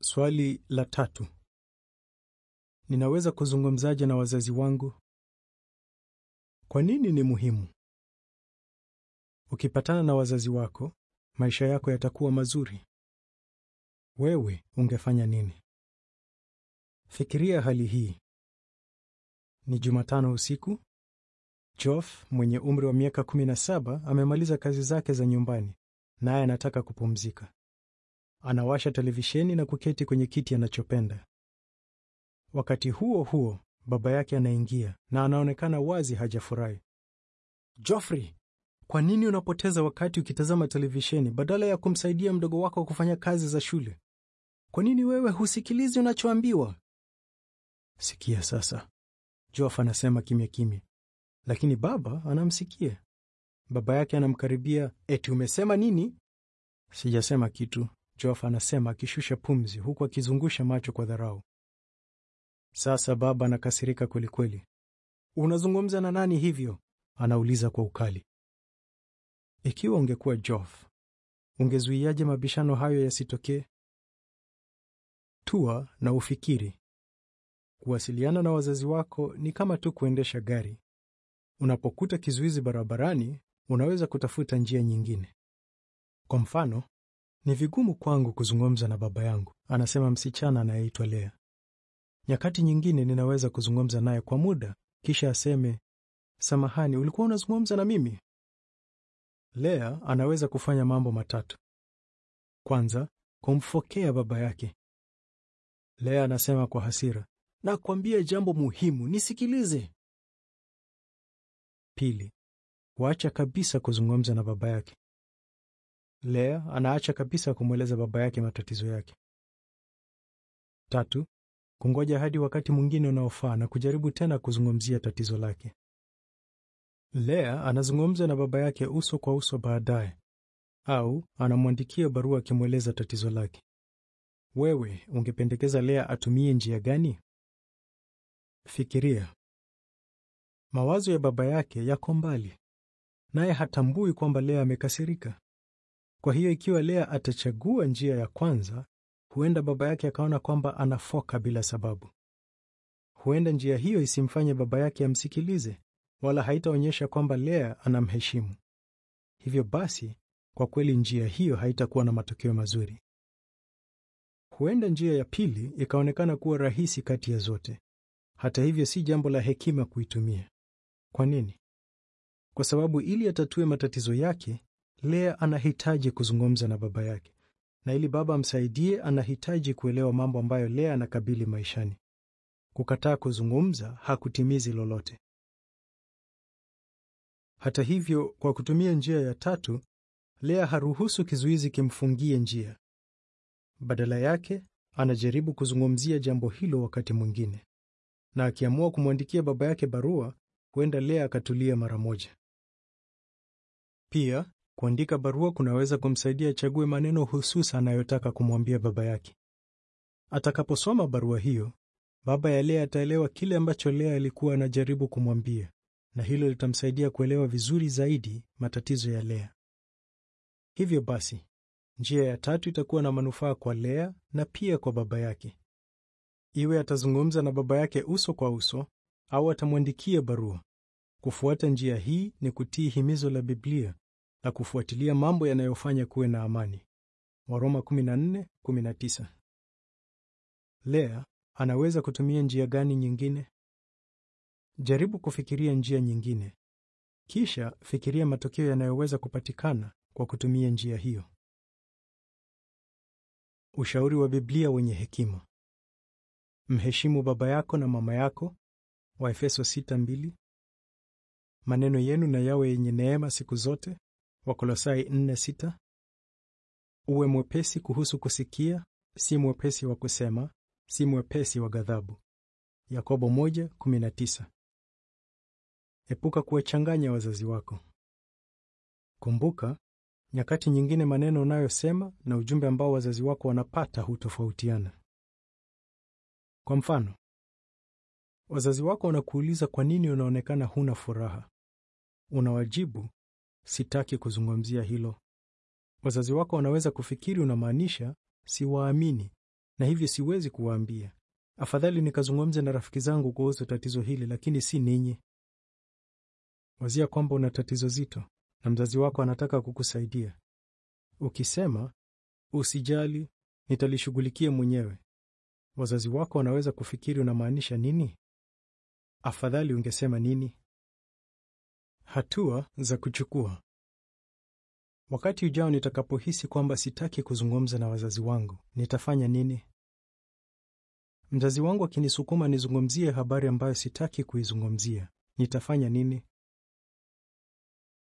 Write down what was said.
Swali la tatu. Ninaweza kuzungumzaje na wazazi wangu? Kwa nini ni muhimu? Ukipatana na wazazi wako, maisha yako yatakuwa mazuri. Wewe ungefanya nini? Fikiria hali hii. Ni Jumatano usiku. Geoff mwenye umri wa miaka 17 amemaliza kazi zake za nyumbani, naye anataka kupumzika. Anawasha televisheni na kuketi kwenye kiti anachopenda. Wakati huo huo, baba yake anaingia na anaonekana wazi hajafurahi. Geoffrey, kwa nini unapoteza wakati ukitazama televisheni badala ya kumsaidia mdogo wako kufanya kazi za shule? Kwa nini wewe husikilizi unachoambiwa? Sikia sasa, Geoff anasema kimya kimya, lakini baba anamsikia. Baba yake anamkaribia. Eti umesema nini? Sijasema kitu, Geoff anasema akishusha pumzi huku akizungusha macho kwa dharau. Sasa baba anakasirika kwelikweli. Unazungumza na nani hivyo? Anauliza kwa ukali. Ikiwa ungekuwa Geoff, ungezuiaje mabishano hayo yasitokee? Tua na ufikiri. Kuwasiliana na wazazi wako ni kama tu kuendesha gari. Unapokuta kizuizi barabarani, unaweza kutafuta njia nyingine. Kwa mfano, ni vigumu kwangu kuzungumza na baba yangu, anasema msichana anayeitwa Lea. Nyakati nyingine ninaweza kuzungumza naye kwa muda, kisha aseme, samahani, ulikuwa unazungumza na mimi? Lea anaweza kufanya mambo matatu. Kwanza, kumfokea baba yake. Lea anasema kwa hasira, nakwambia jambo muhimu, nisikilize. Pili, kuacha kabisa kuzungumza na baba yake. Lea anaacha kabisa kumweleza baba yake matatizo yake. Tatu, kungoja hadi wakati mwingine unaofaa na kujaribu tena kuzungumzia tatizo lake. Lea anazungumza na baba yake uso kwa uso baadaye, au anamwandikia barua akimweleza tatizo lake. Wewe ungependekeza Lea atumie njia gani? Fikiria. Mawazo ya baba yake yako mbali, naye hatambui kwamba Lea amekasirika. Kwa hiyo ikiwa Lea atachagua njia ya kwanza, huenda baba yake akaona kwamba anafoka bila sababu. Huenda njia hiyo isimfanye baba yake amsikilize, wala haitaonyesha kwamba Lea anamheshimu. Hivyo basi, kwa kweli njia hiyo haitakuwa na matokeo mazuri. Huenda njia ya pili ikaonekana kuwa rahisi kati ya zote. Hata hivyo, si jambo la hekima kuitumia. Kwa nini? Kwa sababu ili atatue matatizo yake, Lea anahitaji kuzungumza na baba yake, na ili baba amsaidie, anahitaji kuelewa mambo ambayo Lea anakabili maishani. Kukataa kuzungumza hakutimizi lolote. Hata hivyo, kwa kutumia njia ya tatu, Lea haruhusu kizuizi kimfungie njia. Badala yake, anajaribu kuzungumzia jambo hilo wakati mwingine, na akiamua kumwandikia baba yake barua, huenda Lea akatulia mara moja. Pia kuandika barua kunaweza kumsaidia achague maneno hususa anayotaka kumwambia baba yake. Atakaposoma barua hiyo, baba ya Lea ataelewa kile ambacho Lea alikuwa anajaribu kumwambia, na hilo litamsaidia kuelewa vizuri zaidi matatizo ya Lea. Hivyo basi, njia ya tatu itakuwa na manufaa kwa Lea na pia kwa baba yake. Iwe atazungumza na baba yake uso kwa uso au atamwandikia barua. Kufuata njia hii ni kutii himizo la Biblia na kufuatilia mambo yanayofanya kuwe na amani. Waroma 14:19. Lea anaweza kutumia njia gani nyingine? Jaribu kufikiria njia nyingine, kisha fikiria matokeo yanayoweza kupatikana kwa kutumia njia hiyo. Ushauri wa Biblia wenye hekima: mheshimu baba yako na mama yako, Waefeso 6:2. Maneno yenu na yawe yenye neema siku zote, Wakolosai 4:6. Uwe mwepesi kuhusu kusikia, si mwepesi wa kusema, si mwepesi wa ghadhabu, Yakobo 1:19. Epuka kuwachanganya wazazi wako. Kumbuka, nyakati nyingine maneno unayosema na ujumbe ambao wazazi wako wanapata hutofautiana. Kwa mfano, wazazi wako wanakuuliza kwa nini unaonekana huna furaha. Unawajibu, sitaki kuzungumzia hilo. Wazazi wako wanaweza kufikiri unamaanisha siwaamini, na hivyo siwezi kuwaambia. Afadhali nikazungumze na rafiki zangu kuhusu tatizo hili, lakini si ninyi. Wazia kwamba una tatizo zito na mzazi wako anataka kukusaidia. Ukisema usijali, nitalishughulikia mwenyewe, wazazi wako wanaweza kufikiri unamaanisha nini? Afadhali ungesema nini? Hatua za kuchukua. Wakati ujao nitakapohisi kwamba sitaki kuzungumza na wazazi wangu, nitafanya nini? Mzazi wangu akinisukuma nizungumzie habari ambayo sitaki kuizungumzia, nitafanya nini?